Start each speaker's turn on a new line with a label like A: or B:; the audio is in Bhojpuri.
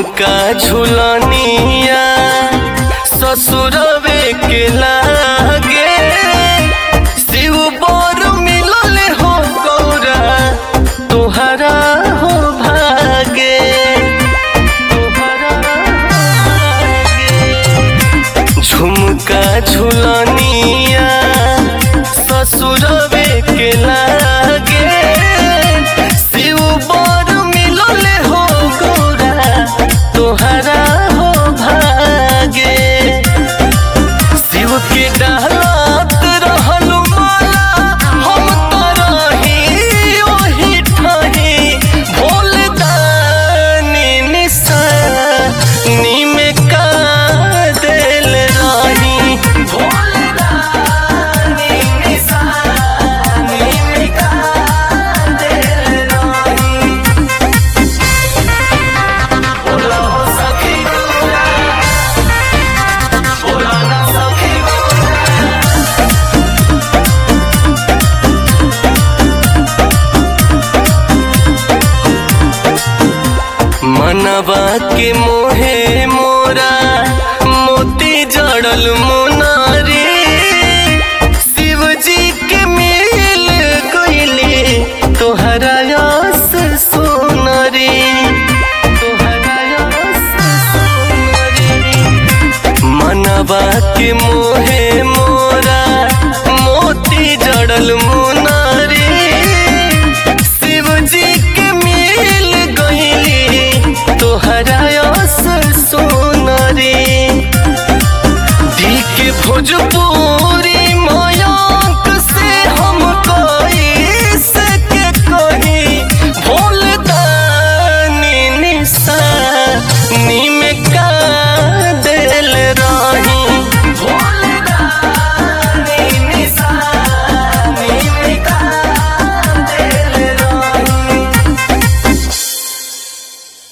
A: झुमका झुलनिया ससुरवे के लागे शिव बोर मिलल हो गौरा तोहरा हो भागे तोहरा हो भागे झुमका झुलनिया ससुरवे के लागे शिव बोर मिलल हो गौरा तोहरा हो भागे शिव के डालत रहल माला हम तो रही ओही ठही भोल दानी निशानी में का देल रही भोल दानी निशानी में का देल रही बोला हो सखी बोला बोला ना सखी मनवा के मोहे मोरा मोती जड़ल मोनारी शिव जी के मिल गईली तोहरा यस सोनरी तोहरा यस सोनरी मनवा के मोहे